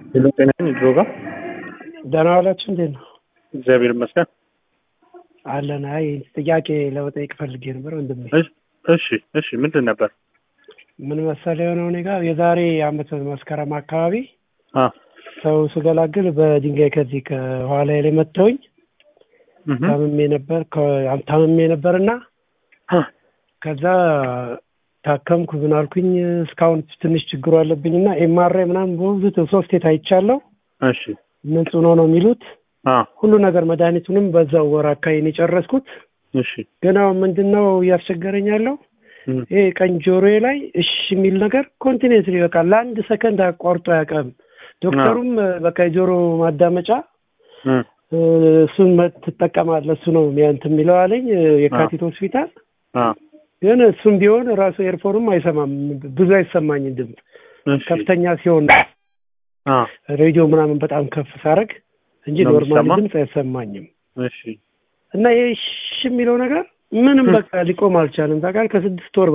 ሄሎ ጤና ነኝ ድሮ ጋር ደህና ዋላችሁ? እንዴት ነው? እግዚአብሔር ይመስገን። አለን። አይ ጥያቄ ለመጠየቅ ፈልጌ ነበር ወንድሜ። እሺ እሺ እሺ ምንድን ነበር? ምን መሰለህ የሆነው እኔ ጋር የዛሬ አመት መስከረም አካባቢ አ ሰው ስገላግል በድንጋይ ከዚህ ከኋላ ላይ መተውኝ እህ ታምሜ ነበር ከ- ታምሜ ነበር እና አ ከዛ ታከምኩ ምን አልኩኝ እስካሁን ትንሽ ችግሩ አለብኝ እና ኤምአርአይ ምናምን በብዙ ሶስቴ ታይቻለሁ እሺ ንጹህ ነው ነው የሚሉት አ ሁሉ ነገር መድኃኒቱንም በዛው ወር አካባቢ ነው የጨረስኩት እሺ ግን አሁን ምንድን ነው እያስቸገረኝ ያለው እም ይሄ ቀኝ ጆሮዬ ላይ እሺ የሚል ነገር ኮንቲኔንትሊ በቃ ለአንድ ሰከንድ አቋርጦ አያውቅም። ዶክተሩም በቃ የጆሮ ማዳመጫ እም እ፣ እሱን መ- ትጠቀማለህ እሱ ነው ሚያንት የሚለው አለኝ እ፣ የካቲት ሆስፒታል። አ ግን እሱም ቢሆን ራሱ ኤርፎንም አይሰማም፣ ብዙ አይሰማኝም ድምፅ እሺ ከፍተኛ ሲሆን አ ሬዲዮ ምናምን በጣም ከፍ ሳረግ እንጂ ነው ኖርማል የሚሰማ? ድምፅ አይሰማኝም። እሺ እና ይሄ እሺ የሚለው ነገር ምንም በቃ ሊቆም አልቻለም። ታውቃለህ ከስድስት ወር